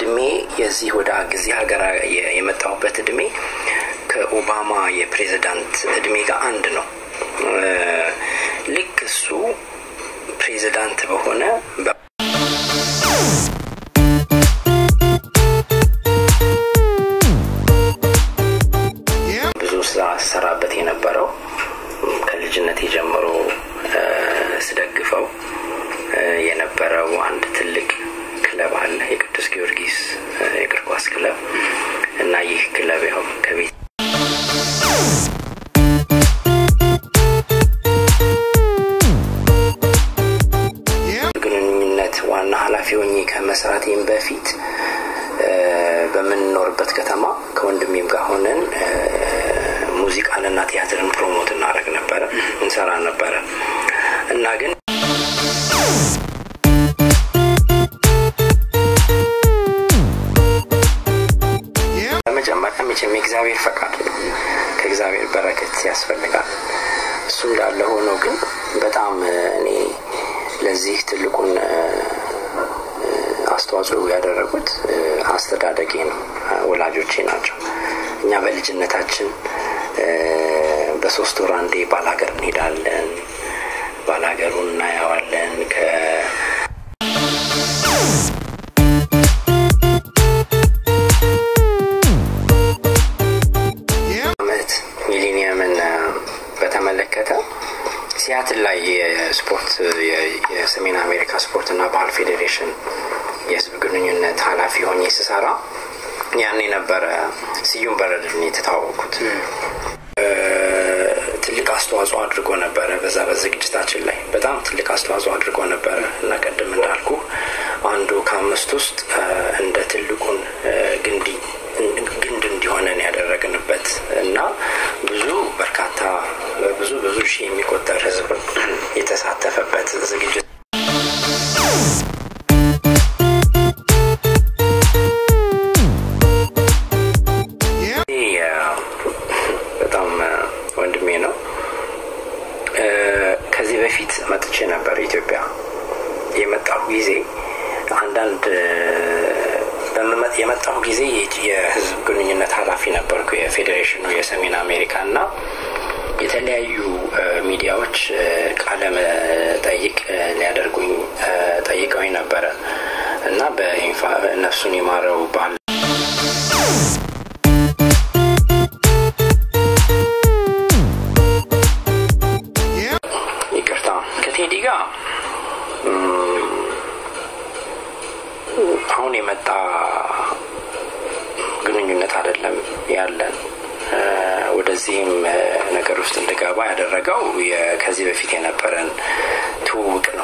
እድሜ የዚህ ወደ ጊዜ ሀገር የመጣሁበት እድሜ ከኦባማ የፕሬዚዳንት እድሜ ጋር አንድ ነው። ልክ እሱ ፕሬዚዳንት በሆነ ብዙ ስራ ሰራበት የነበረው ከልጅነት ጀምሮ ስደግፈው የነበረው አንድ ትልቅ ክለብ አለ፣ የቅዱስ ጊዮርጊስ የእግር ኳስ ክለብ እና ይህ ክለብ ያው ከቤት ግንኙነት ዋና ኃላፊ ሆኜ ከመስራቴም በፊት በምንኖርበት ከተማ ከወንድሜም ጋር ሆነን ሙዚቃንና ቲያትርን ፕሮሞት እናደረግ ነበረ እንሰራ ነበረ እና ግን በመጀመሪያ መቼም የእግዚአብሔር ፈቃድ ከእግዚአብሔር በረከት ያስፈልጋል። እሱ እንዳለ ሆኖ ግን በጣም እኔ ለዚህ ትልቁን አስተዋጽኦ ያደረጉት አስተዳደጌ ነው፣ ወላጆቼ ናቸው። እኛ በልጅነታችን በሶስት ወር አንዴ ባላገር እንሄዳለን፣ ባላገሩን እናየዋለን። አመት ሚሊኒየምን በተመለከተ ሲያትል ላይ የስፖርት የሰሜን አሜሪካ ስፖርትና ባህል ፌዴሬሽን የህዝብ ግንኙነት ኃላፊ ሆኜ ስሰራ ያኔ ነበረ ስዩም በረድን የተታወቁት። ትልቅ አስተዋጽኦ አድርጎ ነበረ። በዛ በዝግጅታችን ላይ በጣም ትልቅ አስተዋጽኦ አድርጎ ነበረ እና ቅድም እንዳልኩ አንዱ ከአምስት ውስጥ እንደ ትልቁን ግንዲ ግንድ እንዲሆነን ያደረግንበት እና ብዙ በርካታ ብዙ ብዙ ሺህ የሚቆጠር ህዝብ የተሳተፈበት ዝግጅት በጣም ወንድሜ ነው። ከዚህ በፊት መጥቼ ነበር ኢትዮጵያ። የመጣሁ ጊዜ አንዳንድ የመጣሁ ጊዜ የህዝብ ግንኙነት ኃላፊ ነበርኩ የፌዴሬሽኑ የሰሜን አሜሪካ እና የተለያዩ ሚዲያዎች ቃለ መጠይቅ ሊያደርጉኝ ጠይቀውኝ ነበረ እና በነፍሱን ይማረው ባል ይቅርታ ከቴዲ ጋር አሁን የመጣ ግንኙነት አይደለም ያለን። ወደዚህም ነገር ውስጥ እንድገባ ያደረገው ከዚህ በፊት የነበረን ትውውቅ ነው።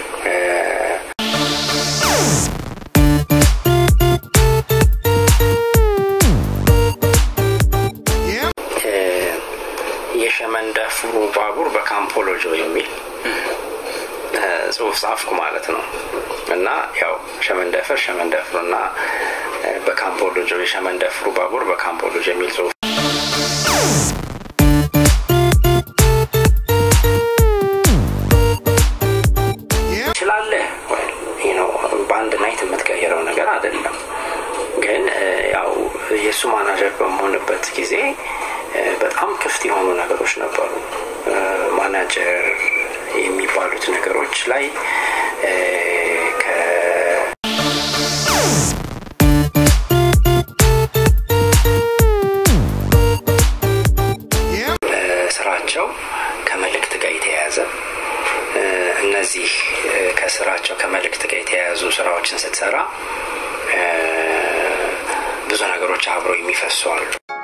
የሸመንደፍሩ ባቡር በካምፖሎጆ የሚል ጽሁፍ ጻፍኩ ማለት ነው እና ያው ሸመንደፍር ሸመንደፍሩ እና በካምፖሎጆ የሸመንደፍሩ ባቡር በካምፖሎጆ የሚል ጽሁፍ ትችላለህ ነው በአንድ ናይት የምትቀይረው ነገር አይደለም። ግን ያው የእሱ ማናጀር በመሆንበት ጊዜ በጣም ክፍት የሆኑ ነገሮች ነበሩ። ማናጀር የሚባሉት ነገሮች ላይ ስራቸው ከመልእክት ጋር የተያያዘ እነዚህ ከስራቸው ከመልእክት ጋር የተያያዙ ስራዎችን ስትሰራ ብዙ ነገሮች አብረው የሚፈሱ አሉ።